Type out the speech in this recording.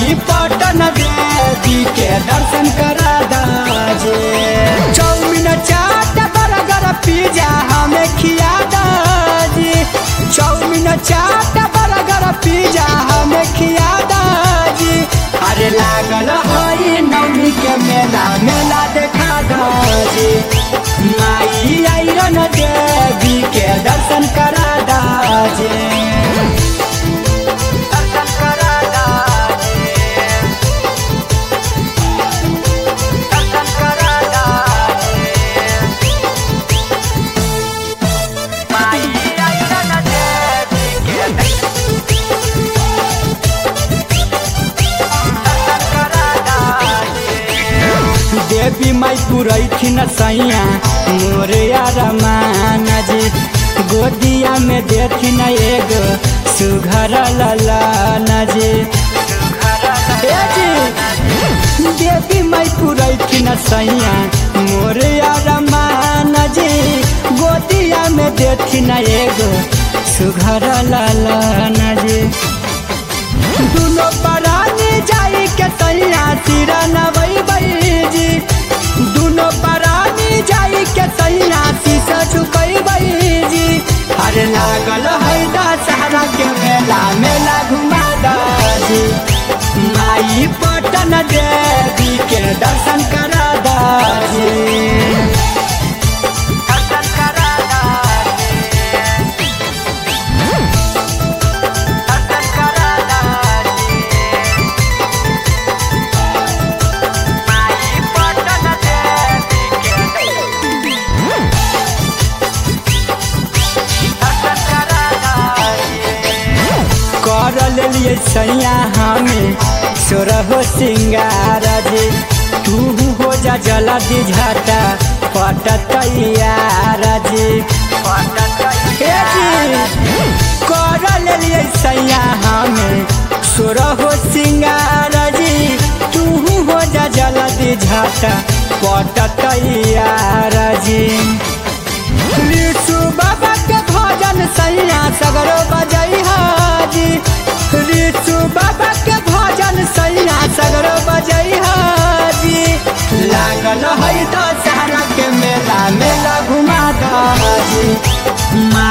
माई पटन देवी के दर्शन करा दाजे चौमिन चाट बर्गर पिज्जा हमें खिया दाजी चौमिन चाट बर्गर पिज्जा हमें खिया दाजी अरे लागल हई नवमी के मेला मेला देखा दाजी माई आइरन देवी के दर्शन करा दाजे दर्शन करा दाजे दर्शन करा दाजे माई आइरन देवी के दर्शन करा दाजे देवी माई पुरैथिन सैया मोरिया रमाना जी गोदिया में देथिन एगो सुघर ललाना जी ए जी देवी माई पुरैथिन सैया मोरिया रमाना जी गोदिया में देथिन एगो सुघर ललाना जी दुनो परानी जाई के सैया सिरा नवई जी दुनो परानी जाई के सैया शीशा झुकई जी अरे लागल है दशहरा के मेला मेला घुमा दाजी माई पटन देवी के दर्शन करा दाजी दर्शन करा दाजी दर्शन करा दाजी माई पटन देवी के दर्शन करा दाजी कर लेलिए सैया हमें सोरहो सिंगार जी तू हो जा जला दी झाटा पटतैयार जी हे जी कर लेलिए सैया हमें सोरहो सिंगार जी तू हो जा जला दी झाटा पटतैयार जी ऋषु बाबा के भजन सैया सगरो बजई हाजी ऋषु बाबा के भजन सैया सगरो बजई हाजी लागल है दशहरा के मेला मेला घुमा दाजी माँ